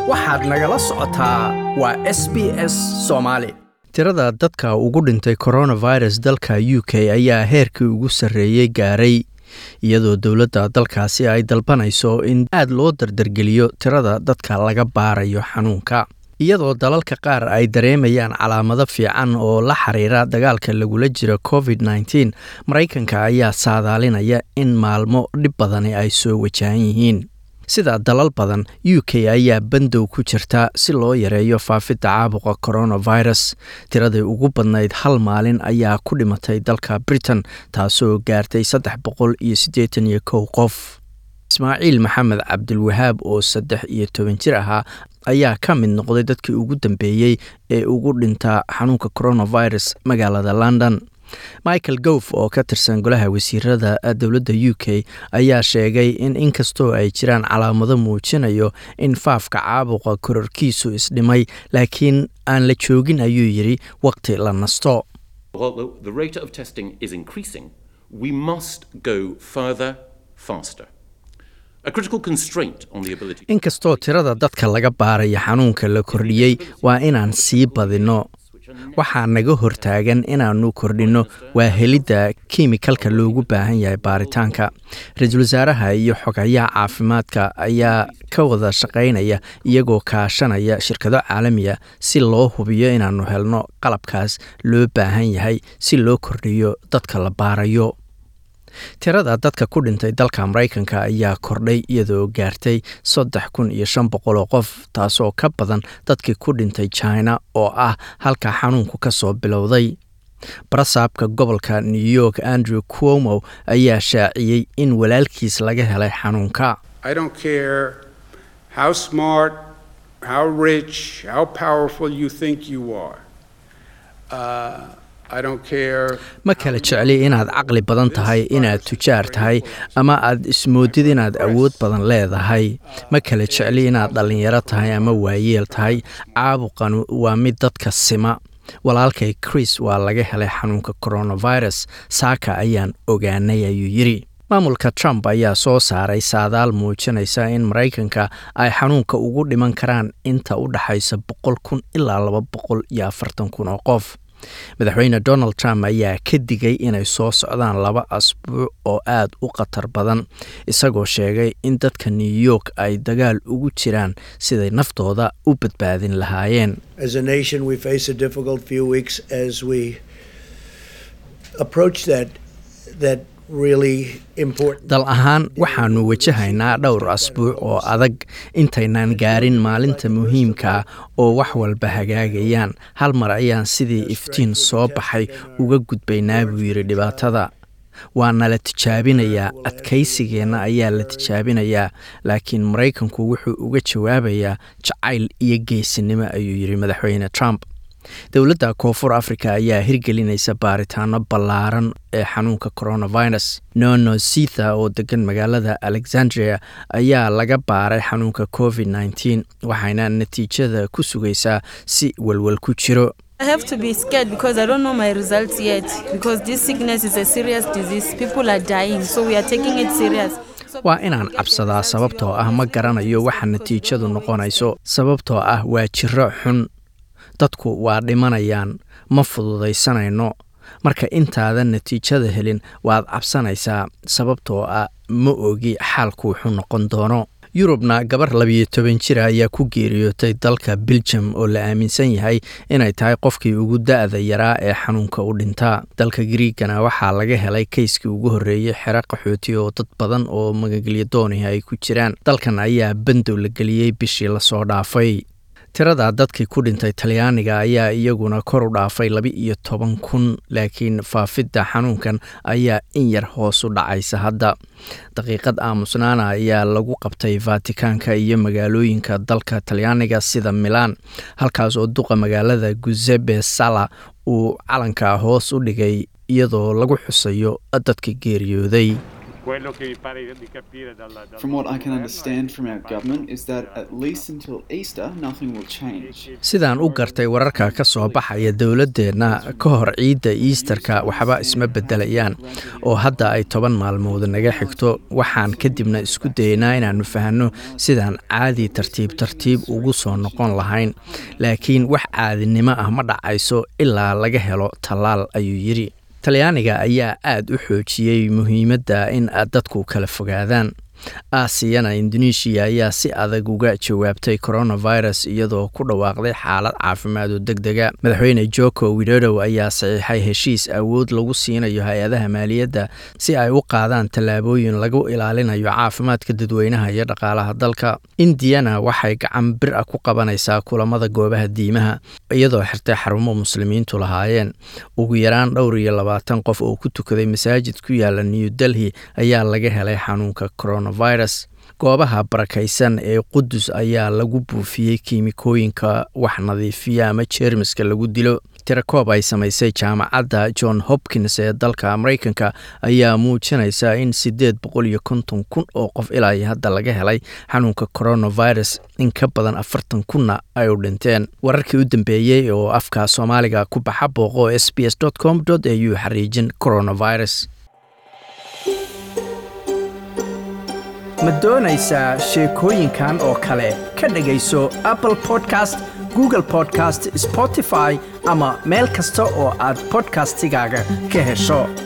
waxaad nagala socotaa waa s b s soomaali tirada dadka ugu dhintay coronavirus dalka u k ayaa heerkii ugu sarreeyey gaaray iyadoo dowladda dalkaasi ay dalbanayso in aad loo dardargeliyo tirada dadka laga baarayo xanuunka iyadoo dalalka qaar ay dareemayaan calaamado fiican oo la xiriira dagaalka lagula jiro covid nteen maraykanka ayaa saadaalinaya in maalmo dhib badani ay soo wajahan yihiin sida dalal badan u k ayaa bandow ku jirta si loo yareeyo faafidda caabuqa coronavirus tiradii ugu badnayd hal maalin ayaa ku dhimatay dalka britain taasoo gaartay saddex boqol iyo siddeetan iyo kow qof ismaaciil maxamed cabdilwahaab oo saddex iyo toban jir ahaa ayaa ka mid noqday dadkii ugu dambeeyey ee ugu dhintaa xanuunka coronavirus magaalada london michael gof oo ka tirsan golaha wasiirada dowladda u k ayaa sheegay in inkastoo ay jiraan calaamado muujinayo in faafka caabuqa kororkiisu isdhimay laakiin aan la joogin ayuu yidhi waqti la nasto inkastoo tirada dadka laga baaraya xanuunka la kordhiyey waa inaan sii badinno waxaa naga hortaagan inaannu kordhinno waa helidda kimikalka loogu baahan yahay baaritaanka ra-iisul wasaaraha iyo xogayaha caafimaadka ayaa ka wada shaqaynaya iyagoo kaashanaya shirkado caalamiya si loo hubiyo inaannu helno qalabkaas loo baahan yahay si loo kordhiyo dadka la baarayo tirada dadka ku dhintay dalka maraykanka ayaa kordhay iyadoo gaartay saddex kun iyo shan boqol oo qof taasoo ka badan dadkii ku dhintay china oo ah halka xanuunku ka soo bilowday barasaabka gobolka new york andrew cuomo ayaa shaaciyey in walaalkiis laga helay xanuunka ma kala jecli inaad caqli badan tahay inaad tujaar tahay ama aad ismoodid inaad awood badan leedahay ma kala jecli inaad dhallinyaro tahay ama waayeel tahay caabuqan waa mid dadka sima walaalkay chris waa laga helay xanuunka coronavirus saaka ayaan ogaanay ayuu yidhi maamulka trump ayaa soo saaray saadaal muujinaysa in maraykanka ay xanuunka ugu dhiman karaan inta u dhaxaysa boqol kun ilaa laba boqol iyo afartan kun oo qof madaxweyne donald trump ayaa ka digay inay soo socdaan laba asbuuc oo aad u khatar badan isagoo sheegay in dadka new york ay dagaal ugu jiraan siday naftooda u badbaadin lahaayeen dal ahaan waxaannu wajahaynaa dhowr asbuuc oo adag intaynaan gaarin maalinta muhiimkaa oo wax walba hagaagayaan hal mar ayaan sidii iftiin soo baxay uga gudbaynaa buu yidhi dhibaatada waana la tijaabinayaa adkaysigeenna ayaa la tijaabinayaa laakiin maraykanku wuxuu uga jawaabayaa jacayl iyo geesinimo ayuu yidhi madaxweyne trump dowladda koonfur africa ayaa hirgelinaysa baaritaano ballaaran ee xanuunka coronavirus nono sitha oo degan magaalada alexandria ayaa laga baaray xanuunka covid nteen waxayna natiijada ku sugaysaa si walwal ku jiro waa inaan cabsadaa sababtoo ah ma garanayo waxa natiijadu noqonayso sababtoo ah waa jiro xun dadku waa dhimanayaan ma fududaysanayno marka intaadan natiijada helin waad cabsanaysaa sababtoo ah ma ogi xaalku wuxuu noqon doono yurubna gabar labiyo toban jira ayaa ku geeriyootay dalka beljum oo la aaminsan yahay inay tahay qofkii ugu da-da yaraa ee xanuunka u dhintaa dalka griigana waxaa laga helay kayskii ugu horreeyey xero qaxooti oo dad badan oo magagelyo doonihi ay ku jiraan dalkan ayaa bandow la geliyey bishii lasoo dhaafay tirada dadkii ku dhintay talyaaniga ayaa iyaguna kor u dhaafay laba iyo toban kun laakiin faafidda xanuunkan ayaa in yar hoos u dhacaysa hadda daqiiqad aamusnaana ayaa lagu qabtay vatikaanka iyo magaalooyinka dalka talyaaniga sida milaan halkaas oo duqa magaalada gusebe sala uu calanka hoos u dhigay iyadoo lagu xusayo dadka geeriyooday From what I can understand from our government is that at least until Easter, nothing will change. sidaan u gartay wararka ka soo baxaya dowladdeenna ka hor ciidda iistarka waxba isma beddelayaan oo hadda ay toban maalmood naga xigto waxaan kadibna isku dayaynaa inaannu fahanno sidaan caadi tartiib tartiib ugu soo noqon lahayn laakiin wax caadinimo ah ma dhacayso ilaa laga helo tallaal ayuu yidhi talyaaniga ayaa aad u xoojiyey muhiimadda in dadku kala fogaadaan aasiyana indonesiya ayaa si adag uga jawaabtay coronavirus iyadoo ku dhawaaqday xaalad caafimaad oo deg dega madaxweyne joko widodow ayaa saxiixay heshiis awood lagu siinayo hay-adaha maaliyadda si ay u qaadaan tallaabooyin lagu ilaalinayo caafimaadka dadweynaha iyo dhaqaalaha dalka indiyana waxay gacan bir ah ku qabanaysaa kulamada goobaha diimaha iyadoo xirtay xarumo muslimiintu lahaayeen ugu yaraan dhowr iyo labaatan qof oo ku tukaday masaajid ku yaala new delhi ayaa laga helay xanuunka corona virus goobaha barakaysan ee qudus ayaa lagu buufiyey kiimikooyinka wax nadiifiya ama jeermiska lagu dilo tirakoob ay samaysay jaamacadda john hopkins ee dalka maraykanka ayaa muujinaysa in siddeed boqol iyo konton kun oo qof ilaa hadda laga helay xanuunka coronavirus in ka badan afartan kunna ay u dhinteen wararkii u dambeeyey oo afka soomaaliga ku baxa booqo s b s com au xariijin coronavirus ma doonaysaa sheekooyinkan oo kale ka dhegayso apple podcast google podcast spotify ama meel kasta oo aad bodkastigaaga ka hesho